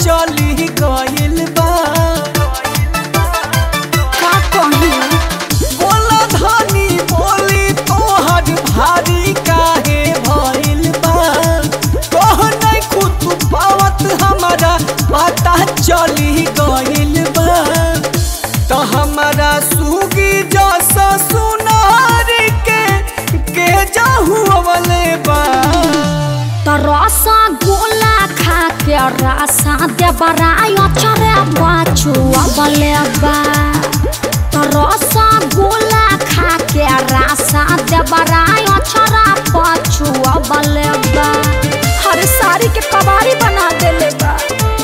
चली गइल बा का कही बोला धनी बोली तोहर भारी काहे भइल बा कह नहीं खुद पावत हमारा पता चली गइल बा तो हमारा सुगी जैसा सुनार के के जाहू अवले बा त रसा गोला खा के रसा दे बराय चरे बाचू अबले बा त रसा गोला खा के रसा दे बराय चरा पाछू अबले बा हर साड़ी के कबाड़ी बना देले बा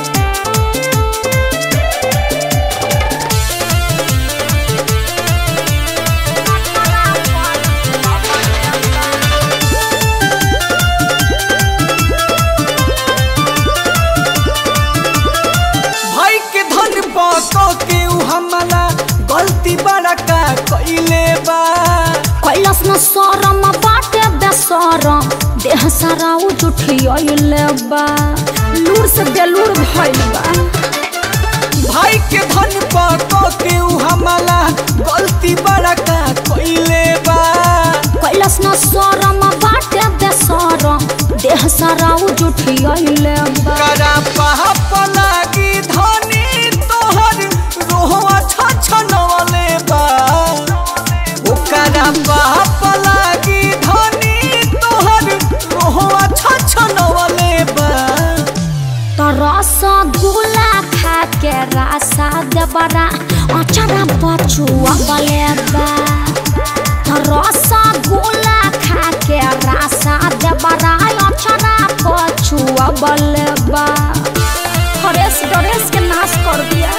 भाई के धन बाको के उ हमला गलती बड़ा का कइले बा कैलाश न सरम बाटे बेसरम देह सारा उजुठियले बा लूर से बेलूर भइल बा भाई के धन बाको के उ हमला गलती बड़ा का कइले बा कैलाश न सरम बाटे बेसरम देह सारा उजुठियले बा करा पाप लागी धनी तोहर रोहवा छछनवले बा ओकरा पाप लागी धनी तोहर रोहवा छछनवले बा तरस गुला खा के रासा देबरा अचरा बचुआ बलेबा तरस गुला खा के रासा देबरा अचरा बचुआ बलेबा हरेश डरेश के नाश कर दिया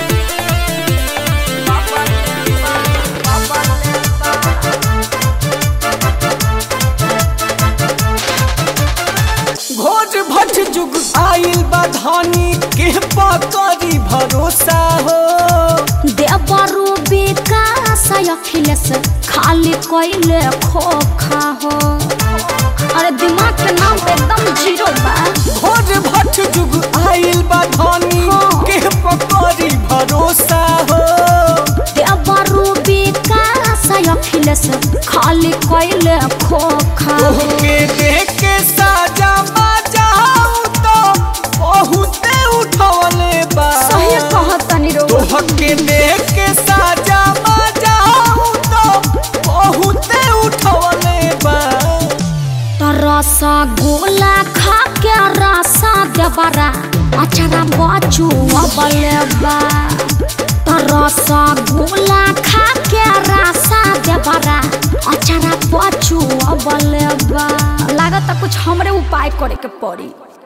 घोट भट जुग आइल बा धनी के पकड़ी भरोसा हो देवरु विकास अखिलेश खाली कैले खोखा हो अरे दिमाग के नाम पे एकदम जीरो बा घोट भट जुग आइल बा धनी हाँ। के पकड़ी भरोसा हो देवरु विकास अखिलेश खाली कैले खोखा हो तोहके देख के साजा बाजाऊ तो बहुते उठवले बा सही कहतनी रो तोहके देख के साजा बाजाऊ तो बहुते उठवले बा तरसा गोला खा के रसा देवरा अचरा बचू अबलेबा तरसा गोला खा के रसा देवरा अचरा बचू अबलेबा लागत कुछ हमरे उपाय करे के पड़ी